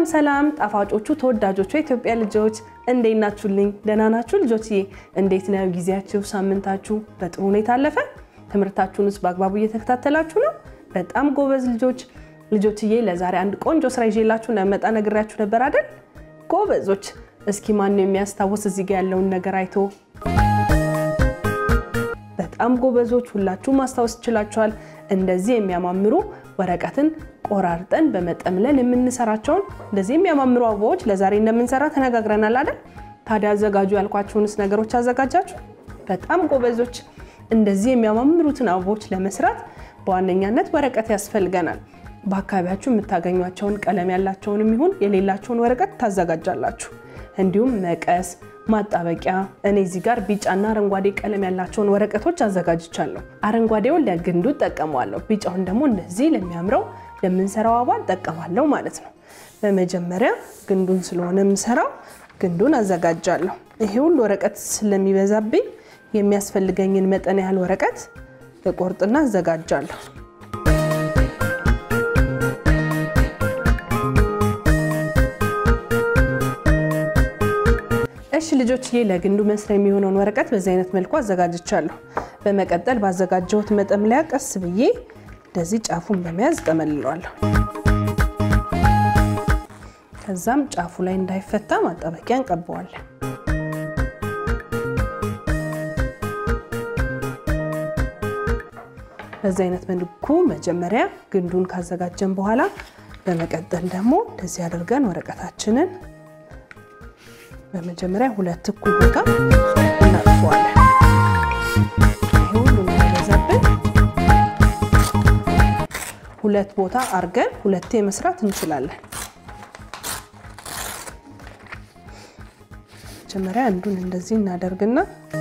ሰላም ጣፋጮቹ ተወዳጆቹ የኢትዮጵያ ልጆች እንዴት ናችሁልኝ? ደህና ናችሁ ልጆችዬ? እንዴት ነው ጊዜያችሁ? ሳምንታችሁ በጥሩ ሁኔታ አለፈ? ትምህርታችሁንስ በአግባቡ እየተከታተላችሁ ነው? በጣም ጎበዝ ልጆች። ልጆችዬ ለዛሬ አንድ ቆንጆ ስራ ይዤላችሁ እንደመጣ ነግሬያችሁ ነበር አይደል? ጎበዞች። እስኪ ማን ነው የሚያስታውስ እዚህ ጋር ያለውን ነገር አይቶ? በጣም ጎበዞች፣ ሁላችሁም ማስታወስ ትችላችኋል። እንደዚህ የሚያማምሩ ወረቀትን ቆራርጠን በመጠምለል የምንሰራቸውን እንደዚህ የሚያማምሩ አበባዎች ለዛሬ እንደምንሰራ ተነጋግረናል አይደል? ታዲያ አዘጋጁ ያልኳችሁንስ ነገሮች አዘጋጃችሁ? በጣም ጎበዞች። እንደዚህ የሚያማምሩትን አበቦች ለመስራት በዋነኛነት ወረቀት ያስፈልገናል። በአካባቢያችሁ የምታገኟቸውን ቀለም ያላቸውንም ይሁን የሌላቸውን ወረቀት ታዘጋጃላችሁ። እንዲሁም መቀስ፣ ማጣበቂያ። እኔ እዚህ ጋር ቢጫና አረንጓዴ ቀለም ያላቸውን ወረቀቶች አዘጋጅቻለሁ። አረንጓዴውን ለግንዱ እጠቀመዋለሁ፣ ቢጫውን ደግሞ እንደዚህ ለሚያምረው ለምንሰራው አበባ እጠቀማለሁ ማለት ነው። በመጀመሪያ ግንዱን ስለሆነ የምሰራው ግንዱን አዘጋጃለሁ። ይሄ ሁሉ ወረቀት ስለሚበዛብኝ የሚያስፈልገኝን መጠን ያህል ወረቀት እቆርጥና አዘጋጃለሁ። እሺ ልጆችዬ ለግንዱ መስሪያ የሚሆነውን ወረቀት በዚህ አይነት መልኩ አዘጋጅቻለሁ። በመቀጠል ባዘጋጀሁት መጠምለያ ቀስ ብዬ እንደዚህ ጫፉን በመያዝ እጠመልለዋለሁ። ከዛም ጫፉ ላይ እንዳይፈታ ማጣበቂያ እንቀባዋለን። በዚህ አይነት መልኩ መጀመሪያ ግንዱን ካዘጋጀን በኋላ በመቀጠል ደግሞ እንደዚህ አድርገን ወረቀታችንን በመጀመሪያ ሁለት እኩል ቦታ እናጥፈዋለን። ይሄ ሁሉ እንዳይበዛብን ሁለት ቦታ አርገን ሁለቴ መስራት እንችላለን። መጀመሪያ አንዱን እንደዚህ እናደርግና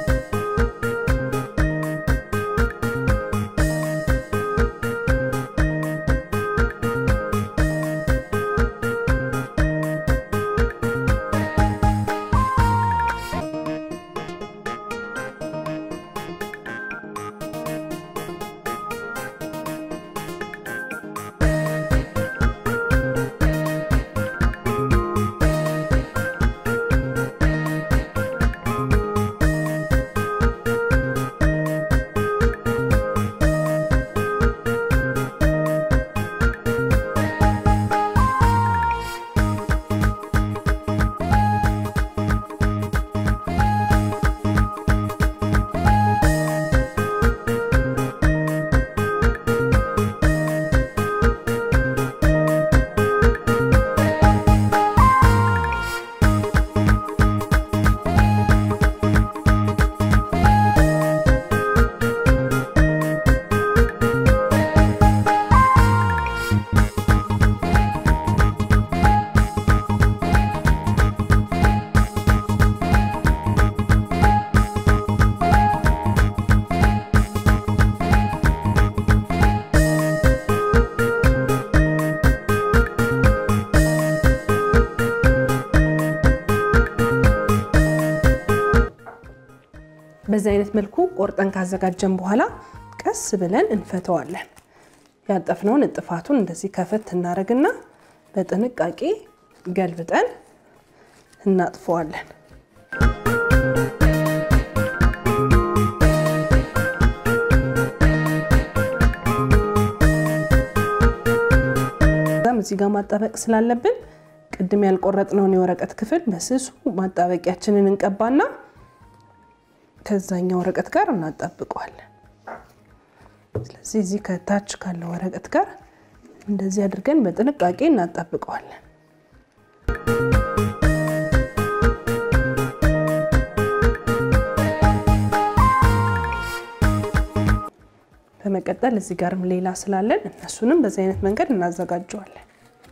በዚህ አይነት መልኩ ቆርጠን ካዘጋጀን በኋላ ቀስ ብለን እንፈተዋለን። ያጠፍነውን እጥፋቱን እንደዚህ ከፈት እናደርግና በጥንቃቄ ገልብጠን እናጥፈዋለን። እዚህ ጋር ማጣበቅ ስላለብን ቅድም ያልቆረጥነውን የወረቀት ክፍል በስሱ ማጣበቂያችንን እንቀባና ከዛኛው ወረቀት ጋር እናጣብቀዋለን። ስለዚህ እዚህ ከታች ካለው ወረቀት ጋር እንደዚህ አድርገን በጥንቃቄ እናጣብቀዋለን። በመቀጠል እዚህ ጋርም ሌላ ስላለን እነሱንም በዚህ አይነት መንገድ እናዘጋጀዋለን።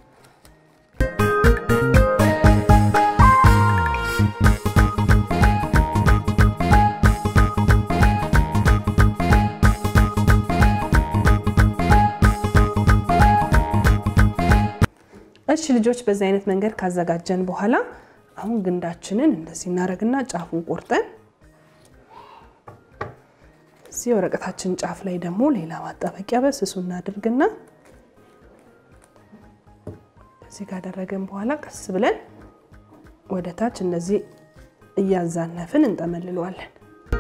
እሺ ልጆች በዚህ አይነት መንገድ ካዘጋጀን በኋላ አሁን ግንዳችንን እንደዚህ እናደርግና ጫፉን ቆርጠን እዚህ ወረቀታችን ጫፍ ላይ ደግሞ ሌላ ማጣበቂያ በስሱ እናድርግና እንደዚህ ካደረገን በኋላ ቀስ ብለን ወደ ታች እንደዚህ እያዛነፍን እንጠመልለዋለን።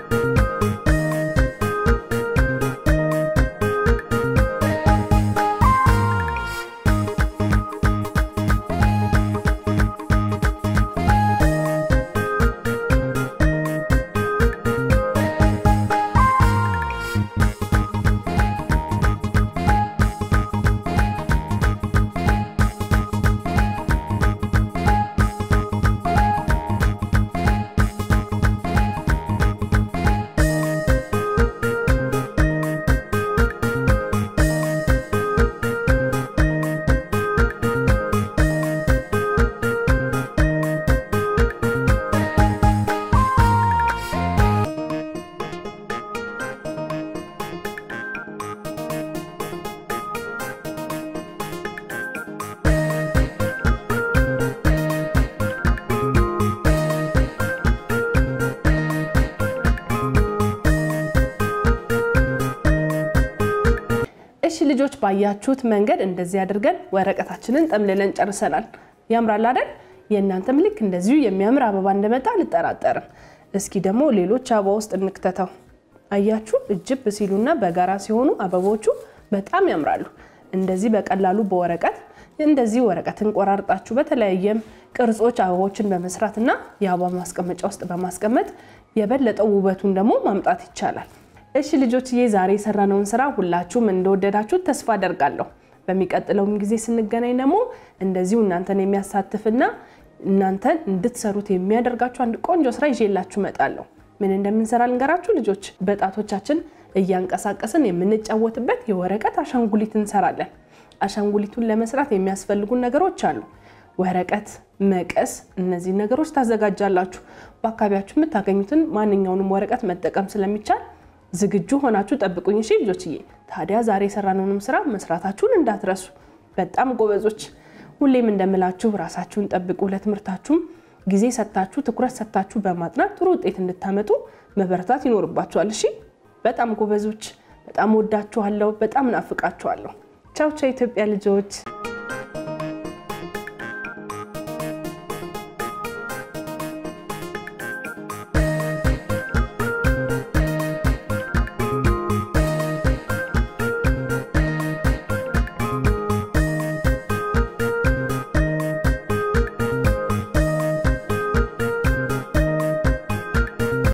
እሺ ልጆች ባያችሁት መንገድ እንደዚህ አድርገን ወረቀታችንን ጠምልለን ጨርሰናል። ያምራል አይደል? የእናንተም ልክ እንደዚሁ የሚያምር አበባ እንደመጣ አልጠራጠርም። እስኪ ደግሞ ሌሎች አበባ ውስጥ እንክተተው። አያችሁ እጅብ ሲሉና በጋራ ሲሆኑ አበቦቹ በጣም ያምራሉ። እንደዚህ በቀላሉ በወረቀት እንደዚህ ወረቀትን ቆራርጣችሁ በተለያየም ቅርጾች አበቦችን በመስራትና የአበባ ማስቀመጫ ውስጥ በማስቀመጥ የበለጠው ውበቱን ደግሞ ማምጣት ይቻላል። እሺ ልጆችዬ ዛሬ የሰራነውን ስራ ሁላችሁም እንደወደዳችሁ ተስፋ አደርጋለሁ። በሚቀጥለውም ጊዜ ስንገናኝ ደግሞ እንደዚሁ እናንተን የሚያሳትፍና እናንተን እንድትሰሩት የሚያደርጋችሁ አንድ ቆንጆ ስራ ይዤላችሁ እመጣለሁ። ምን እንደምንሰራ ልንገራችሁ ልጆች። በጣቶቻችን እያንቀሳቀስን የምንጫወትበት የወረቀት አሻንጉሊት እንሰራለን። አሻንጉሊቱን ለመስራት የሚያስፈልጉን ነገሮች አሉ። ወረቀት፣ መቀስ፣ እነዚህ ነገሮች ታዘጋጃላችሁ። በአካባቢያችሁ የምታገኙትን ማንኛውንም ወረቀት መጠቀም ስለሚቻል ዝግጁ ሆናችሁ ጠብቁኝ። እሺ ልጆችዬ። ታዲያ ዛሬ የሰራነውንም ስራ መስራታችሁን እንዳትረሱ። በጣም ጎበዞች። ሁሌም እንደምላችሁ ራሳችሁን ጠብቁ። ለትምህርታችሁም ጊዜ ሰጥታችሁ ትኩረት ሰጥታችሁ በማጥናት ጥሩ ውጤት እንድታመጡ መበረታት ይኖርባችኋል። እሺ። በጣም ጎበዞች። በጣም ወዳችኋለሁ። በጣም ናፍቃችኋለሁ። ቻው ቻው ኢትዮጵያ ልጆች።